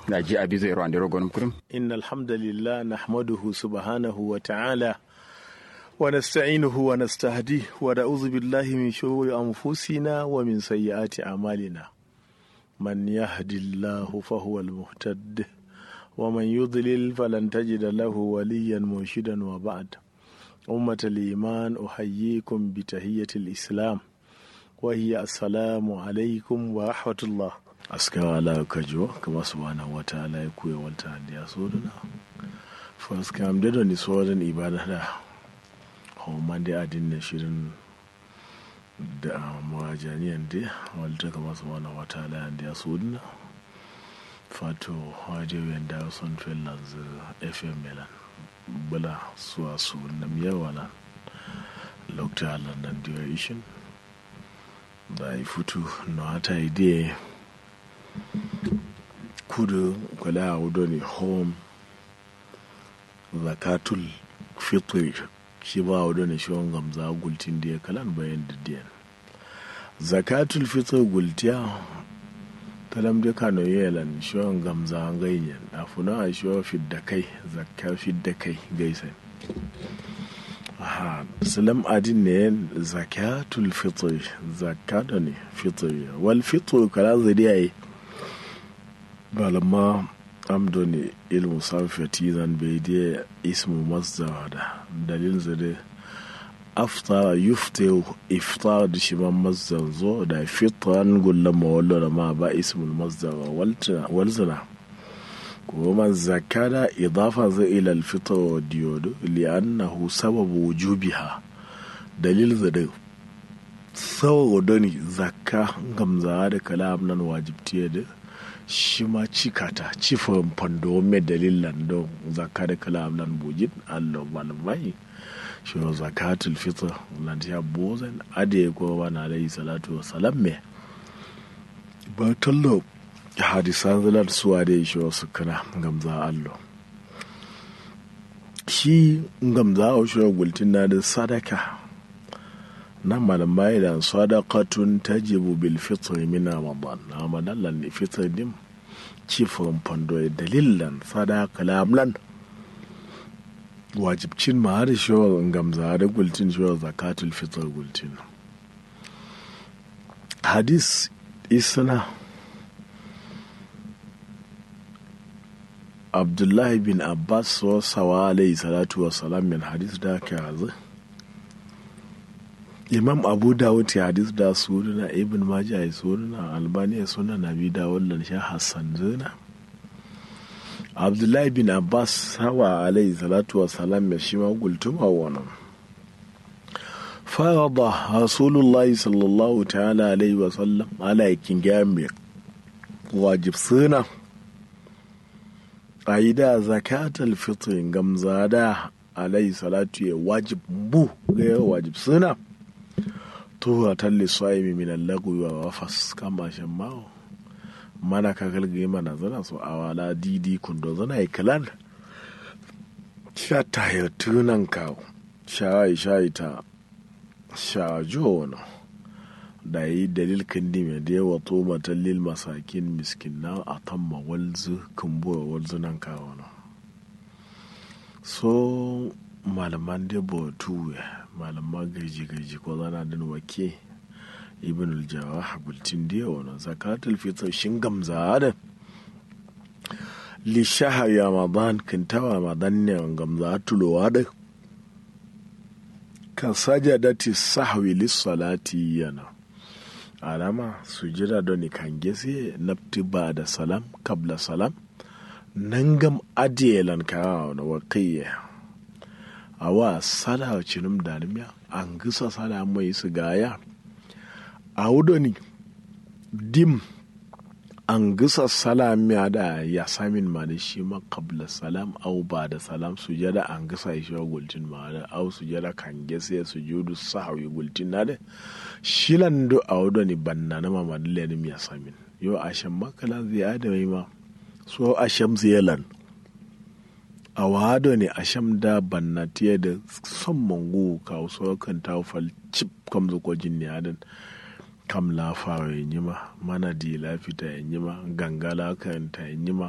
na ji abi zai ruwan da rogon kurum إن الحمد لله نحمده سبحانه وتعالى ونستعينه ونستهديه ونعوذ بالله من شرور أنفسنا ومن سيئات أعمالنا من يهد الله فهو المهتد ومن يضلل فلن تجد له وليا مرشدا وبعد أمة الإيمان أحييكم بتحية الإسلام وهي السلام عليكم ورحمة الله aska ala kajo kama subhanahu wa ta'ala ya koya wata da ya so da first kam da ni so da ibada da homa da adin na shirin da mawajaniyan da walta kama subhanahu wa ta'ala da ya so da fato wajen da son finlands fm milan bula suwa su nam yawa nan lokta london duration da ya fito na hata idea kudu kwala wudo ne home zakatul fitri shi ba wudo ne shi gamza gultin da ya kalan bayan didiyan zakatul fitri gultiya talam da kano yelan shi gamza ganyen a funa a shi fidda kai zakka fidda kai gaisan aha salam adin ne zakatul fitri zakata ne fitri wal fitri kala zai balama amdo ne ilmu sarfati zan bai da ismu masdar da dalil zade aftara yufte iftar da shi man masdar zo da fitran gullan mawallo da ma ba ismul masdar walzana kuma zakada idafa zai ila alfitar wa diyodo li'annahu sababu wujubiha dalil zade saboda ne zakka gamza da kalam nan wajibtiya da shi ma cikata cifin fando mai dalilan don zaka da kalam nan bujin allo malamai shi wa zakatul fitr lan ya bozan ade ko ba na alayhi salatu wa salam me ba tallo hadisan zalar suwa da shi wasu kana gamza allo shi gamza a shi gultin na da sadaka na malamai da sadaqatun tajibu bil fitri min ramadan na madallan ne fitri din cifin fando dalilan sadaqa lamlan wajibcin ma har shi gamza da gultin shi zakatul fitr gultin hadis isna abdullahi bin abbas wa sawa alayhi salatu wa salam min hadis da ka hazu imam abu dawud ya hadis da suruna ibn majah ya suruna albani ya suna nabi dawud lan sha hassan zina abdullahi bin abbas hawa alayhi salatu wa salam ya shi ma gultuma wannan farada rasulullahi sallallahu ta'ala alaihi wa sallam ala yakin gami wajib suna a yi da zakatul fitrin gamzada alayhi salatu ya wajib bu ga wajib suna tuwa talli swaimi min allagu wa wafas kama shan mawo mana ka galgaye mana zana so a wala didi kundo zana yi kalan sha ta yi tunan kawo sha yi sha yi ta sha jo wani da yi dalil kandi mai da yawa to matallil masakin miskin na a tamma walzu kumbuwa walzu nan kawo na so malaman da tuwe malaman gaji-gaji ko zana din wake ibn aljawa habultin da yawa na zakatul fitr shin gamza da li shahar ramadan kintawa ramadan ne gamza tulowa da kan sajadati sahwi lissalati yana alama sujira don kan gese nafti ba da salam kabla salam nan gam adiyelan kawo na wakiyya awa sada cinum danimiya an gisa sada mai su gaya a wudoni dim an gisa salamiya da ya samin ma da shi ma kabla salam au ba da salam sujada an gisa shi wa gultin ma da au sujada kan gese sujudu sahawi gultin na da shilan do a wudoni banna na ma madalla ne ya samin yo ashan makala zai adamai ma so asham ziyalan a wado ne a sham da bannatiya da son mangu ka so kan ta fal chip kam zo ko jinni adan kam la fara yin yima mana di la fita yin yima gangala kan ta yin yima